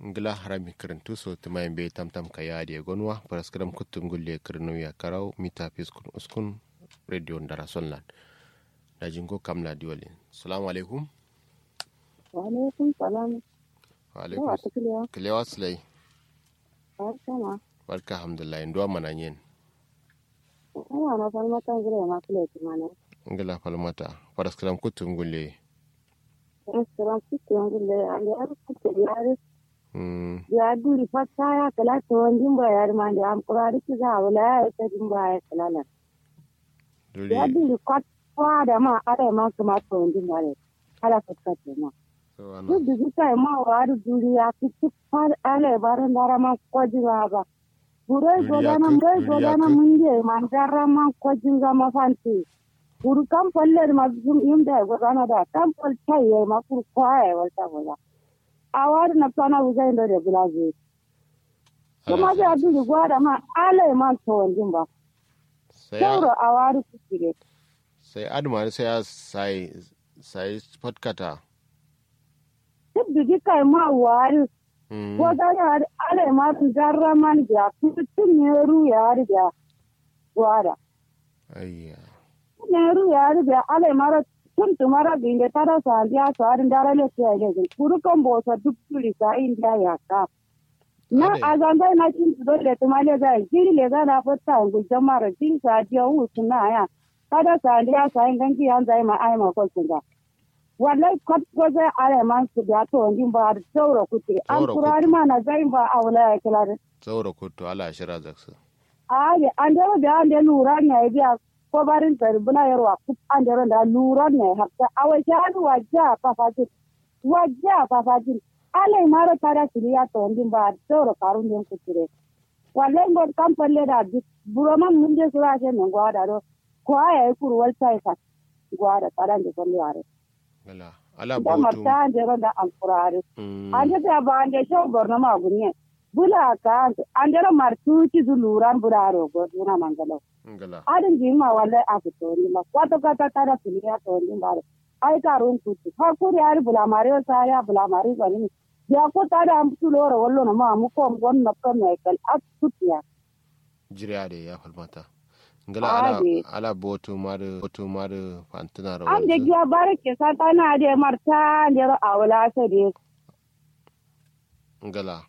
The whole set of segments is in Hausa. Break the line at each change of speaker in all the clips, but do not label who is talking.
ngila harami kirintu so tumayin be tamtam ka yaadi e gonwa paraskram kuttum gulle kirnu ya karaw mita fiskun uskun radio ndara sonlan da jingo kamla diwali salamu alaikum
wa alaikum salam
wa alaikum
yawa ta kiliya
kilewa silai
barka ma
barka alhamdulillah ndo mana yen
ana na far mata gure ma kule kuma ne
ngila falmata paraskram kuttum gulle
restaurant kuke ngulle ande ar kuke yare
mm
ya duri fatta ya kala to wandin ba yar ma da am kurari ki za wala ya ta din ba ya kala la
duri
ya duri kwat kwa da ma are ma kuma to wandin ba ne kala fatta ce ma
so ana
duk da kai ma wa duri ya ki far ale baran dara ma ko jira ba burai
Duri ya
godana
ki-
burai
duri ya
godana
ki-
mun je man dara ma ko jinga ma fanti kuru kam palle ma zum imda godana da kam pal chaye ma kuru kwaye walta bola awar na pana uzai ndo de bulazi kuma ga duri gwada ma ale ma to wandin ba
sai ya-
sauro awar kire
sai adma sai ya sai sai spotkata
duk da kai ma wari
mm
godana ale ma darra man ja kutun ne ru ya riga gwada
ayya
neru yaari be ale mara tun tumara binde tara sandia sari ndara le tiage kuru kombo sa dukuri sa india yaka na
Ade.
azanda na tin do le tumale ga jiri le ga na fota ngu jamara jiri sa dia u tuna ya kada sandia sa ingangi anza ma ai ma ko singa wallahi kwat ko za ale man su da to ngin ba da sauro kuti an
Sauro
kurari ma na zai ba awla ya kila
tsaura kuttu ala shira zaksa
aye andero be ande lura ne biya ko barin tari bula yarwa kut andero da lura ne hatta awa jadu wajja pafaji wajja pafaji ale maro tara siriya to ndin ba toro karun den kutire walle ngor kampalle da bi buroma munde sura je ne gwada do ko aya kuru wal sai ka gwada tara de ko yare
ngila ala
da
bautu
marta andero da ankurare
mm
ande ta ba ande sho borno ma gunye bula ka andero martu ci zuluran buraro go duna mangalo
ngila
adin jima wala a fito ni ma kwato kata tara filiya to ni bare ai karun kuti ha kuri ari bula mare sa ya bula mare ba ni ya ko ta da am tu loro wallo na ma mu ko gon na kan mai kal at tutiya
jiriya da ya falmata ngila ala
Ade.
ala botu madu botu madu fantina da
an da
wanzu
giya bare ke sa ta na de marta de ro awla se de
ngila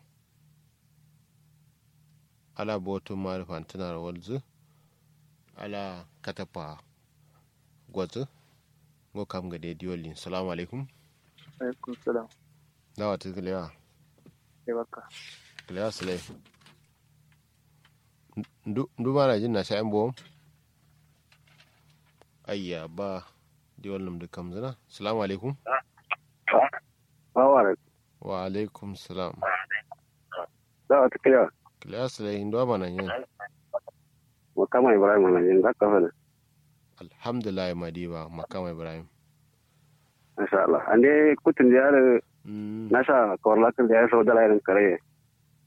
ala botu madu fantina da wanzu ala katapa gwazu ngo kam ga de diolin salamu alaikum
alaikum salam
dawa ta kilewa
sai baka
kilewa sulai ndu ndu mana jin na sha'in bom ayya ba diol num de kam zana salamu alaikum
bawa
wa alaikum salam
da wata kira
kilewa sulai ndo mana yin
wa kama ibrahim na yin zaka fana
alhamdulillah madiba makama ibrahim
masha Allah an dai kutun da yare
mm
na sha kawar da ya sau da layin kare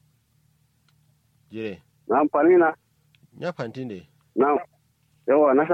jire
na amfani na
ya fanti ne
na yawa na sha